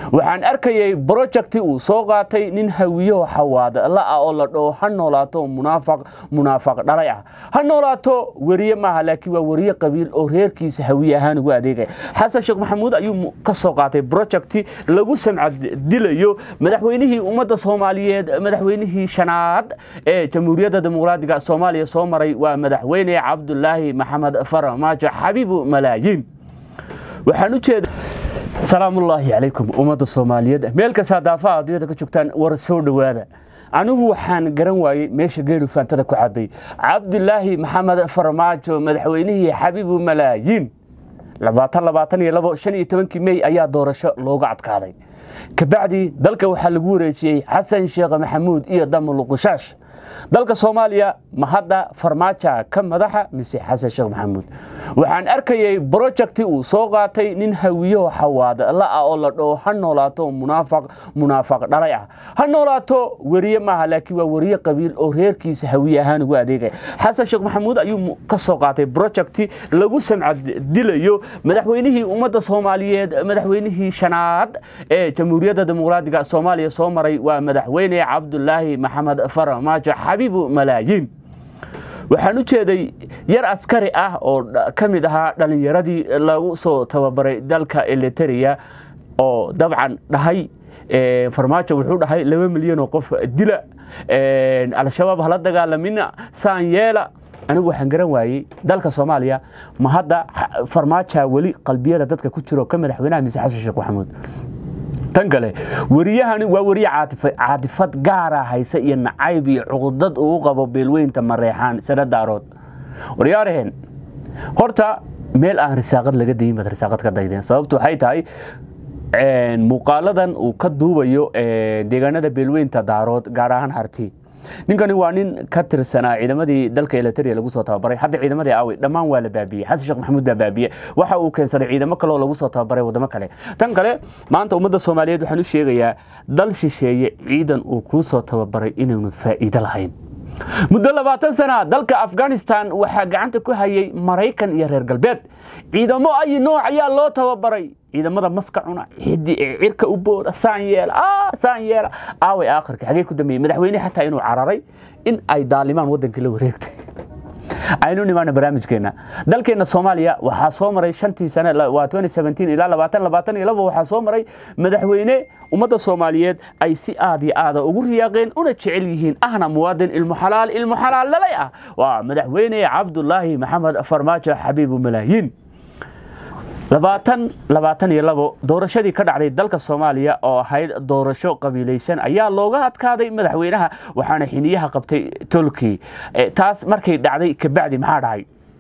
waxaan arkayay brojecti uu soo qaatay nin hawiyaho xawaada la ah oo la dhaho ha noolaato munaafaq munaafaq dhalay ah ha noolaato weriye maaha laakiin waa weriye qabiil oo reerkiisa hawiye ahaan ugu adeegaya xasan sheekh maxamuud ayuu ka soo qaatay brojecti lagu samcad dilayo madaxweynihii ummadda soomaaliyeed madaxweynihii shanaad ee jamhuuriyadda dimuqraadiga soomaaliya soo maray waa madaxweyne cabdulaahi maxamed farmaajo xabiibu malaayiin waxaan u jeeda salaamullaahi calaykum ummadda soomaaliyeed meel kastaa daafaha adduunyada ka joogtaan war soo dhowaada anigu waxaan garan waayey meesha geelu faantada ku cabay cabdulaahi maxamed farmaajo madaxweynihii xabiibu malaayiin labaatan labaatan iyo labo shan iyo tobankii mey ayaa doorasho looga adkaaday kabacdii dalka waxaa lagu wareejiyey xasan sheekh maxamuud iyo damuluqushash dalka soomaaliya ma hadda farmaaja ka madaxa mise xasan sheekh maxamuud waxaan arkayay brojecti uu soo qaatay nin hawiyaho xawaada la ah oo la dhaho ha noolaato munaafaq munaafaq dhalay ah ha noolaato weriye maaha laakiin waa weriye qabiil oo reerkiisa hawiye ahaan ugu adeegaya xasan sheekh maxamuud ayuu ka soo qaatay brojecti lagu samcad dilayo madaxweynihii ummadda soomaaliyeed madaxweynihii shanaad ee jamhuuriyadda dimuqraadiga soomaaliya soo maray waa madaxweyne cabdulaahi maxamed farmaajo xabiibu malaayiin waxaan u jeeday yar askari ah oo ka mid ahaa dhallinyaradii lagu soo tababaray dalka eliteria oo dabcan dhahay farmaajo wuxuu dhahay laba milyan oo qof dila al-shabaab hala dagaalamina saan yeela anigu waxaan garan waayey dalka soomaaliya ma hadda farmaaja weli qalbiyada dadka ku jiro ka madaxweynaha mise xasan sheekh maxamuud tan kale weriyahani waa weriye caadifad gaara haysa iyo nacayb iyo cuqdad uu qabo beelweynta mareexaan sanadaarood waryaaraheen horta meel aan risaaqad laga dayin baad risaaqad ka daydeen sababtu waxay tahay muuqaaladan uu ka duubayo deegaanada beelweynta daarood gaar ahaan harti ninkani waa nin ka tirsanaa ciidamadii dalka eliteria lagu soo tababaray hadda ciidamadii aawey dhammaan waa la baabiyey xasan sheekh maxamuud baa baabiye waxa uu keensaday ciidamo kale oo lagu soo tababaray waddamo kale tan kale maanta ummadda soomaaliyeed waxaan u sheegayaa dal shisheeye ciidan uu kuu soo tababaray inaynu faa'iido lahayn muddo labaatan sana dalka afghanistan waxaa gacanta ku hayay maraykan iyo reer galbeed ciidamo ay nooc ayaa loo tababaray ciidamada maska cuna xiddi ee cirka u booda saan yeela saan yeela aaway aakhirka xagee ku dambeeyey madaxweyne xataa inuu cararay in ay daalimaan waddankii la wareegtay aynu nimaana barnaamijkeena dalkeena soomaaliya waxaa soo maray shantii sane waa ilaa labaatan labaatan iyo labo waxaa soo maray madaxweyne ummadda soomaaliyeed ay si aad iyo aada ugu riyaaqeen una jecel yihiin ahna muwaadin ilmu xalaal ilmu xalaal dhalay ah waa madaxweyne cabdulaahi maxamed farmaajo xabiibu malaayiin labaatan labaatan iyo labo doorashadii ka dhacday dalka soomaaliya oo ahayd doorasho qabiilaysan ayaa looga adkaaday madaxweynaha waxaana xiniyaha qabtay tolki taas markay dhacday kabacdi maxaa dhacay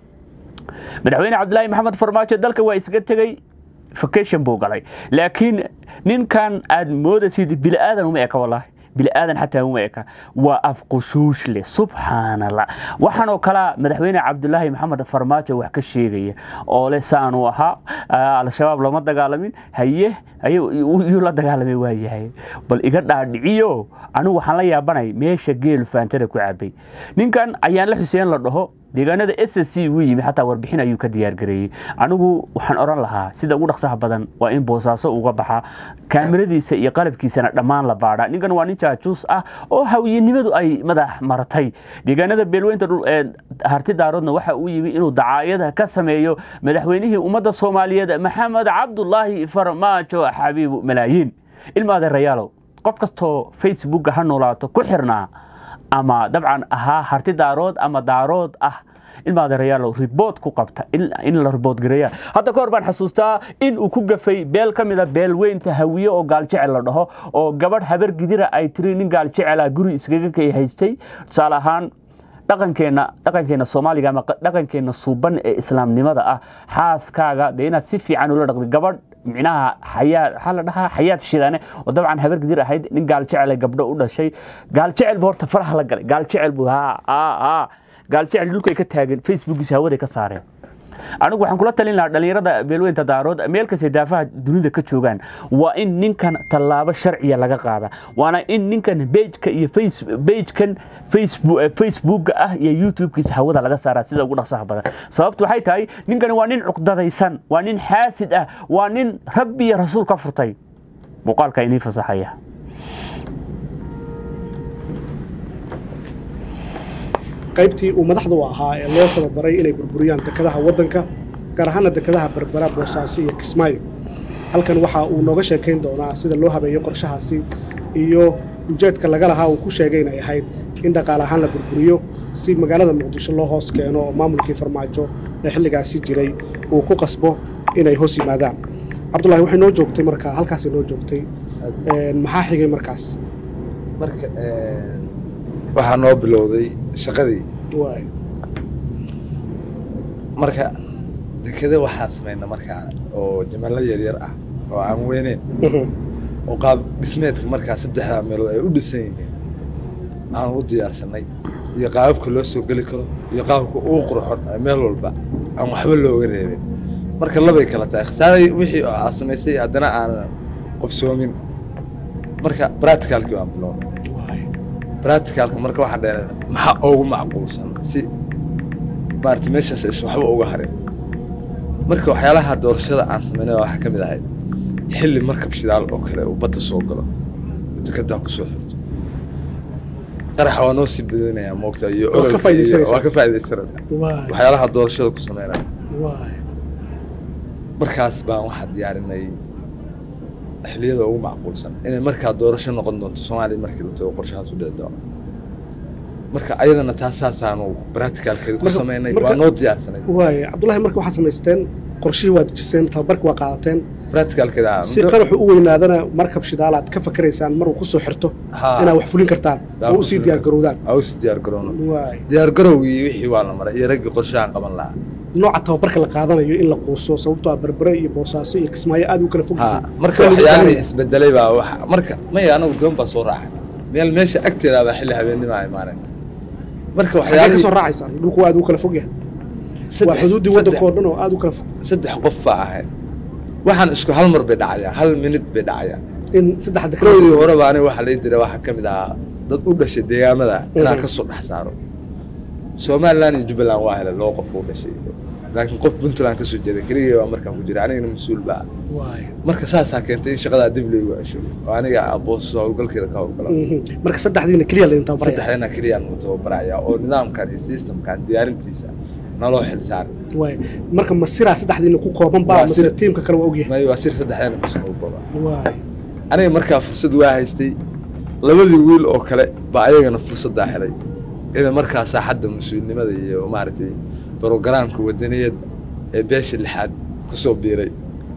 madaxweyne cabdulaahi maxamed farmaajo dalka waa isaga tegey vacation buu galay laakiin ninkan aad moodaysid biliaadan uma eka wallaahi biliaadan xataa uma eka waa afqushuush leh subxaanallah waxaanoo kalaa madaxweyne cabdulaahi maxamed farmaajo wax ka sheegaya oo leh saanuu ahaa al-shabaab lama dagaalamin haye yuu la dagaalamay waayahay bal iga dhaadhiciyo anigu waxaan la yaabanay meesha geelu faantada ku cabay ninkan ayaan la xuseen la dhaho deegaanada s c wuu yimi xataa warbixin ayuu ka diyaargareeyey anigu waxaan oran lahaa sida ugu dhaqsaha badan waa in boosaaso uga baxa kaamiradiisa iyo qalabkiisana dhammaan la baadha ninkan waa nin jaajuus ah oo hawiyenimadu ay madax maratay deegaanada beelweynta harti daaroodna waxa uu yimi inuu dacaayada ka sameeyo madaxweynihii ummadda soomaaliyeed maxamed cabdulaahi farmaajo xabiibu malaayiin ilma adeerayaalow qof kastoo facebooka ha noolaato ku xirnaa ama dabcan ahaa harti daarood ama daarood ah ilma adeerayaalow ribood ku qabta in la ribood gareeya hadda ka hor baan xasuustaa in uu ku gafay beel ka mida beelweynta hawiye oo gaaljecel la dhaho oo gabadh habar gidira ay tiri nin gaaljecela guri iskaga kay haystay tusaale ahaan dhaqankeenna dhaqankeenna soomaaliga ama dhaqankeenna suuban ee islaamnimada ah xaaskaaga dee inaad si fiican ula dhaqdi gabadh micnaha xayaad waxaa la dhahaa xayaad shidane oo dabcan habar gidir ahayd nin gaaljecele gabdho u dhashay gaaljecel bu horta faraha la galay gaaljecel bu ha ha gaaljecel dhulkay ka taagan facebookiisa hawaday ka saareen anigu waxaan kula talin lahaa dhallinyarada beelweynta daarood meel kastay daafaha dunida ka joogaan waa in ninkan tallaabo sharciya laga qaada waana in ninkan bejka iyo bejkan facebooka ah iyo youtube-kiisa hawada laga saaraa sida ugu dhaqsaha badan sababtu waxay tahay ninkani waa nin cuqdadaysan waa nin xaasid ah waa nin rabbi iyo rasuul ka furtay muuqaalka inii fasaxaya qaybtii uu madaxda u ahaa ee loo tababaray inay burburiyaan dekedaha waddanka gaar ahaana dekedaha berbera boosaaso iyo kismaayo halkan waxa uu nooga sheekayn doonaa sida loo habeeyo qorshahaasi iyo ujeedka laga lahaa uu ku sheegay inay ahayd in dhaqaale ahaan la burburiyo si magaalada muqdisho loo hoos keeno oo maamulkii farmaajo ee xilligaasi jiray uu ku qasbo inay hoos yimaadaan cabdullahi waxay noo joogtay markaa halkaasay noo joogtay maxaa xigay markaas marka waxaa noo bilowday shaqadii waay marka dekeda waxaa samayna markaa oo jamallo yaryar ah oo aan weyneyn oo qaab dhismeedka markaa saddexdaa meelood ay u dhisan yihiin aan u diyaarsanay iyo qaababka loo soo geli karo iyo qaababka uu qurxon ee meel walba aan waxba looga reebin marka labay kala tahay khasaaray wixii aad samaysay haddana aan qofsoomin marka practicalkii baan bilownay waay practicalka marka waxaa dhaheen maxaa ugu macquulsan si maarata meeshaas aysan waxba uga harin marka waxyaalaha doorashada aan samaynay waxaa ka mid ahayd xilli markab shidaal oo kale uu badda soo galo oo dekedaa ku soo xirto qaraxa waa noo sii badinayaa moogta iyo Waa ka ololka iyo- faa'iidaysanaysaa. waa ka faa'iidaysanaya waay waxyaalaha doorashada ku sameynaya waay markaas baan waxaa diyaarinay xilliyada ugu macquulsan inay markaa doorasho noqon doonto soomaaliya markii la tago qorshahaas u dhici doono marka ayadana taasaasaanu practicalkeeda ku Marka- sameynay marka- waa noo diyaarsanay waay cabdullahi marka waxaad samaysteen qorshihii waad dejiseen tababarkii waa qaadateen practicalkeeda si qaraxu u weynaadana markab shidaalaad ka fakaraysaan maruu ku soo xirto Haa. inaad wax fulin kartaan Yaa oo ku usii fulin diyaar garowdaan aa usii diyaar garowno waay diyaar garowgii wixii waa la maray iyo raggii qorshahan qaban lahaa nooca tababarka la qaadanayo in la quuso sababtoo ah berbere iyo boosaaso iyo kismaayo aad u kala fog ha yihiin marka Sida lagu waxyaalihii garanaya. isbedelay baa wax marka maya anagu doon baa soo raacay meel meesha agteeda baa xilli habeennima imaanay marka Xaggee ka waxyaalihii soo raacaysaan dhulku waa aad u kala fog yahay waa saddex- xuduuddii saddex- waddanka oo dhan oo aad u kala fog saddex qof baa ahayd waxaan isku hal mar bay dhacayaa hal minid bay dhacayaa in saddexda kowdii horeba aniga waxaa lai diray waxaa ka mid ahaa dad u dhashay deegaamada inaan Mhm. ka soo dhex saaro somaliland iyo jubbaland waa helay laba qof u dhashay laakiin qof puntland kasoo jeeday keligii baa markaa ku jira anigana mas-uul baa ah. waay marka saasaa keentay in shaqadaa dib loogu cesho oo aniga boos howlgalkeeda ka howlgala Mhm. marka saddexdiina keliya laydin tababaraya saddexdana keliyaan u tababaraya oo nidaamkan iyo systemkan diyaarintiisa naloo xil saaray waay marka masiraa saddexdiina ku kooban baa Waa mase sir- tiimka kale waa ogyahay may waa sir saddexdana bas ugu kooban waay aniga markaa fursad waa haystay labadii wiil oo kale baa ayagana fursaddaa helay ida markaa saaxadda mas-uulnimada iyo maaragtay brogaraamka wadaniyadda ee beesha lixaad kusoo biiray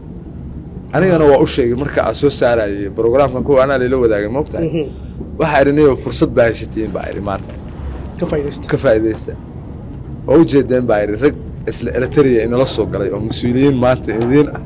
anigana waa u sheegay marka aan soo saarayay brogaraamkan kuwa anaa layla wadaagay moogtahay Mhm. waxaa idhi niyo fursad baa haysatiin baa idhi maanta ka faa'iidaysta ka faa'iidaysta waa u jeedeen baa idhi rag isla eritrea inala soo galay oo mas-uuliyiin maanta idiin ah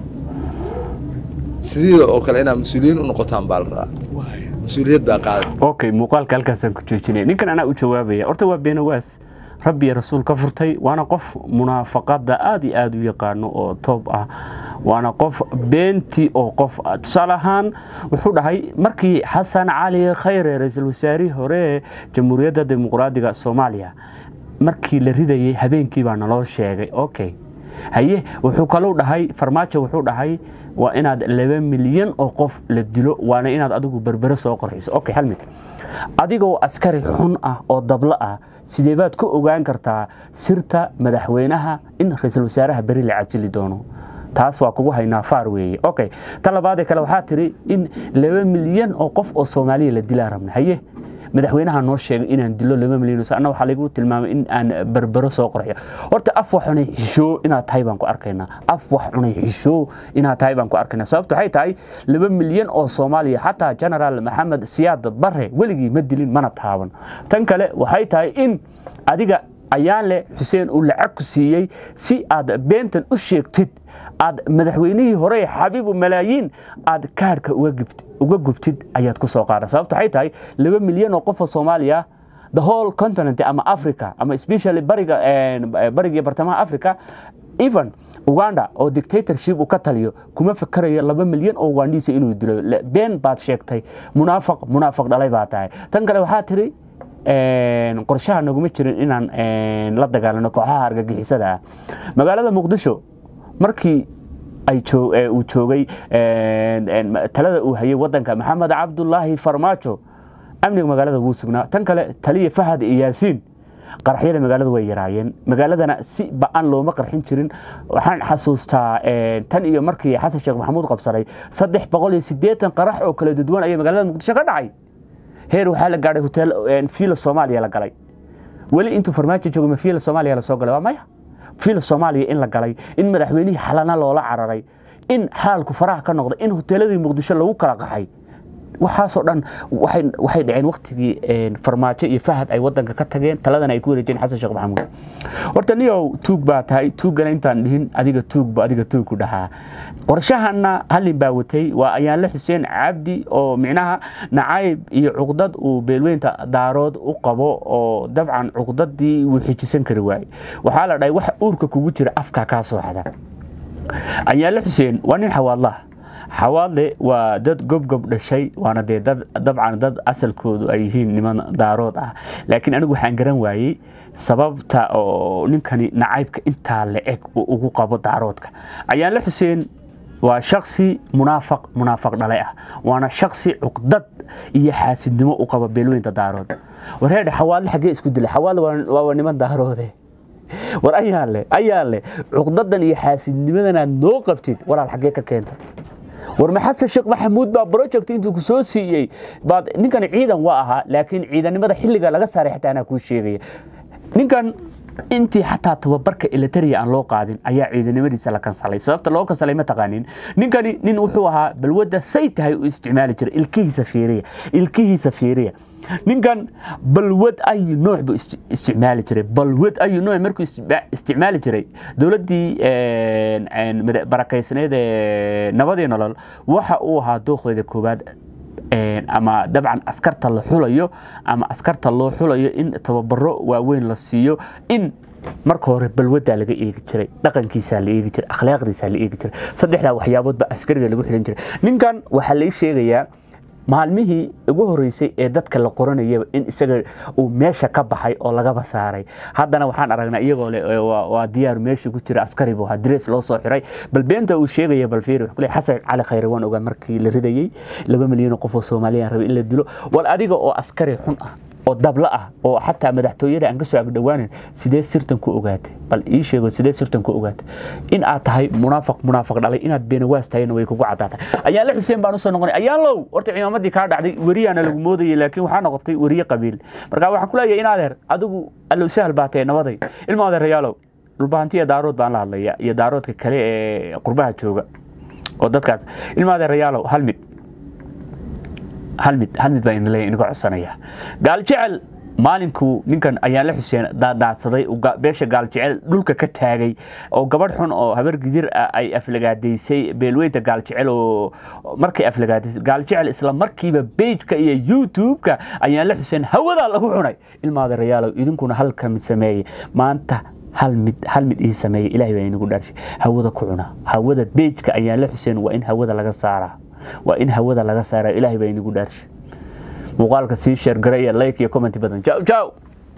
sidiida oo kale inaad mas-uuliyiin u noqotaan baa la rabaa waay mas-uuliyad baa qaaday okay muuqaalka halkaasaan ku joojinay ninkan anaa u jawaabaya horta waa beenawaas rabbi iyo rasuul ka furtay waana qof munaafaqada aad iyo aad u yaqaano oo toob ah waana qof beentii oo qof ah tusaale ahaan wuxuu dhahay markii xasan cali khayre ra-iisul wasaarihii hore ee jamhuuriyadda dimuqraadiga soomaaliya markii la ridayay habeenkii baa naloo sheegay okay haye wuxuu kalou dhahay farmaajo wuxuu dhahay waa inaad laba milyan oo qof la dilo waana inaad adigu berbere soo qorxiso okay hal mid adigoo askari xun ah oo dablo ah sidee baad ku ogaan kartaa sirta madaxweynaha in ra-iisul wasaaraha beri la casili doono taas waa kugu haynaa faar weeye okay ta labaadee kale waxaa tiri in laba milyan oo qof oo soomaaliya la dilaa rabna haye madaxweynaha noo sheegay inaan dilo laba milyan oo anna waxaa lagu tilmaamay in aan berbero soo qorxiyo horta af wax cunay xishoo inaad tahay baan ku arkaynaa af wax cunay xishoo inaad tahay baan ku arkaynaa sababto waxay tahay laba milyan oo soomaaliya xataa generaal maxamed siyaad bare weligii ma dilin mana taaban tan kale waxay tahay in adiga ayaanle xuseen uu lacag ku siiyey si aad beentan u sheegtid aad madaxweynihii hore xabiibu malaayiin aad kaarhka uga gubtid ayaad ku soo qaada sababto waxay tahay laba milyan oo qofoo soomaaliya the whole continent ama africa ama especially bariga bariga iyo bartamaha africa even uganda oo dictatorship uu ka taliyo kuma fakarayo laba milyan oo ugandiisa inuu dilo been baad sheegtay munaafaq munaafaq dhalay baa tahay tan kale waxaa tiri qorshaha naguma jirin inaan la dagaalano kooxaha argagixisada ah magaalada muqdisho markii ay uu joogay talada uu hayay wadanka maxamed cabdulaahi farmaajo amniga magaalada wuu sugnaa tan kale taliya fahad iyo yaasiin qaraxyada magaalada way yaraayeen magaaladana si ba-an looma qarxin jirin waxaan xasuustaa tan iyo markii xasan sheekh maxamuud qabsaday saddex boqol iyo siddeetan qarax oo kala duwan ayaa magaalada muqdisho ka dhacay heer waxaa la gaadhay hotel fiila soomaaliya la galay weli intuu farmaajo joogo ma fiila soomaaliya lasoo galay waa maya fiila soomaaliya in la galay in madaxweynihii xalana loola cararay in xaalku faraha ka noqday in hoteeladii muqdisho lagu kala qaxay waxaasoo dhan waxay dhaceen waktigii farmaajo iyo fahad ay wadanka ka tageen taladana ay ku wareejeen xasan sheekh maxamuud horta niyow tuug baa tahay tuuggana intaan dhihin adiga tuugba adiga tuug ku dhahaa qorshahana hallin baa watay waa ayaanle xuseen cabdi oo micnaha nacayb iyo cuqdad uu beelweynta daarood u qabo oo dabcan cuqdadii wuu xijisan kari waayey waxaa la dhahay wax uurka kugu jira afkaa kaa soo xada ayaanle xuseen waa nin xawaadlaha xawaadle waa dad gobgob dhashay waana dee dad dabcan dad asalkoodu ay yihiin niman daarood ah laakiin anigu waxaan garan waayey sababta oo ninkani nacaybka intaa la eg uu ugu qabo daaroodka ayaanle xuseen waa shaksi munaafaq munaafaq dhalay ah waana shaksi cuqdad iyo xaasidnimo u qaba beelweynta daarood wareedhe xawaadle xaggee isku dilay xawaadle waa niman daaroode war ayaa le ayaa le cuqdadan iyo xaasidnimadanaad noo qabtid walaal xaggee ka keenta war maxasan sheekh maxamuud baa project intuu ku soo siiyey baad ninkan ciidan waa ahaa laakiin ciidanimada xilliga laga saaray xataa anaa kuu sheegaya ninkan intii xataa tababarka elitaria aan loo qaadin ayaa ciidanimadiisa la kansalay sababta loo kansalay ma taqaanin ninkani nin wuxuu ahaa balwadda say tahay u isticmaali jiray ilkihiisa fiiriya ilkihiisa fiiriya ninkan balwad ayu nooc buu isticmaali jiray balwad ayu nooc markuu isticmaali jiray dowladdii barakaysneed ee nabadii nolol waxa uu ahaa dooqeeda koowaad ama dabcan askarta la xulayo ama askarta loo xulayo in tababaro waaweyn la siiyo in marka hore balwadaa laga eegi jiray dhaqankiisaa la eegi jiray akhlaaqdiisaa la eegi jiray saddexdaa waxyaaboodba askariga lagu xilan jiray ninkan waxaa lai sheegayaa maalmihii ugu horeysay ee dadka la qoranayaba in isaga uu meesha ka baxay oo lagaba saaray haddana waxaan aragnaa iyagoo le waa diyaar meesha ku jira askari buu ahaa dres loo soo xiray bal beenta uu sheegaya bal fiiri wuxuu leeyahay xasan cali khayre waan ogaa markii la ridayey laba milyan oo qof oo soomaaliya rabay in la dilo wal adiga oo askari xun ah oo dabla ah oo xataa madaxtooyada aan ka soo agdhowaanin sidee sirtan ku ogaatay bal ii sheego sidee sirtan ku ogaatay in aad tahay munaafaq munaafaq dhalay inaad beenawaas tahayna way kugu caddaatay ayaanle xuseen baan usoo noqonay ayaanlow horta ciimaamadii kaa dhacday weriyaana lagu moodayay laakiin waxaa noqotay weriye qabiil marka waxaan ku leeyahay in adeer adigu allow sahal baa tahay nabaday ilma adeerayaalow dhulbahantiya daarood baan la hadlaya iyo daaroodka kale ee qurbaha jooga oo dadkaas ilma adeerayaalow hal mid hal mid hal mid baa inla inaga codsanaya gaal jecel maalinkuu ninkan ayaanle xuseen daadaadsaday beesha gaal jecel dhulka ka taagay oo gabadh xun oo habar gidir ah ay aflagaadaysay beelweynta gaal jecel oo markay aflagaadaysay gaal jecel isla markiiba bejka iyo youtube-ka ayaanle xuseen hawadaa lagu cunay ilmaadarayaalow idinkuna halka mid sameeyey maanta hal mid hal mid ii sameeyey ilaahay baa inagu dhaarshay hawada ku cuna hawada bejka ayaanle xuseen waa in hawada laga saaraa waa in hawada laga saara ilaahay baa inagu dhaarshay muuqaalka sii sheergara iyo like iyo commenti badan jaw jaw